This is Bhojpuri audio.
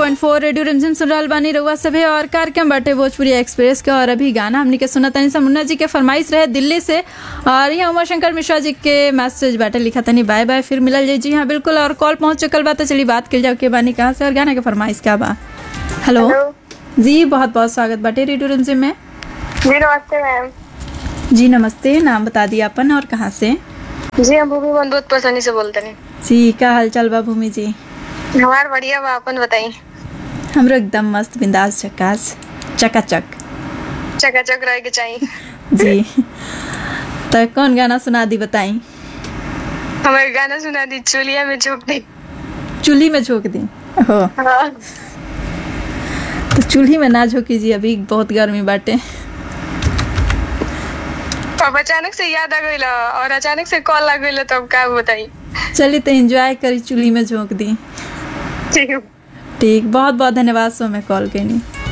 90.4 रेडियो रिमझिम सुन रहल बानी रउआ सभे और कार्यक्रम बाटे भोजपुरी एक्सप्रेस के और अभी गाना हमनी के सुना तनी सा मुन्ना जी के फरमाइश रहे दिल्ली से और यहाँ उमा शंकर मिश्रा जी के मैसेज बाटे लिखा तनी बाय बाय फिर मिलल जाई जी हाँ बिल्कुल और कॉल पहुंच चुकल बा तो चली बात कर जाओ के बानी कहाँ से और गाना के फरमाइश क्या बा हेलो हेलो जी बहुत बहुत स्वागत बाटे रेडियो रिमझिम में जी नमस्ते मैम जी नमस्ते नाम बता दिया अपन और कहाँ से जी हम भूमि बंदूत पसंदी से बोलते हैं जी का हाल चाल बा भूमि जी हमार बढ़िया बा अपन बताई हमरो एकदम मस्त बिंदास चकास चकाचक चकाचक रहे के चाहिए जी तो कौन गाना सुना दी बताई हमारे गाना सुना दी चुलिया में झोंक दी चूल्ही में झोंक दी हो हाँ तो चूल्ही में ना झोंकी जी अभी बहुत गर्मी बाटे अब अचानक से याद आ गई और अचानक से कॉल आ गई तो अब का बताई चलिए तो एंजॉय करी चूल्ही में झोंक दी ठीक है ठीक बहुत बहुत धन्यवाद सो मैं कॉल करनी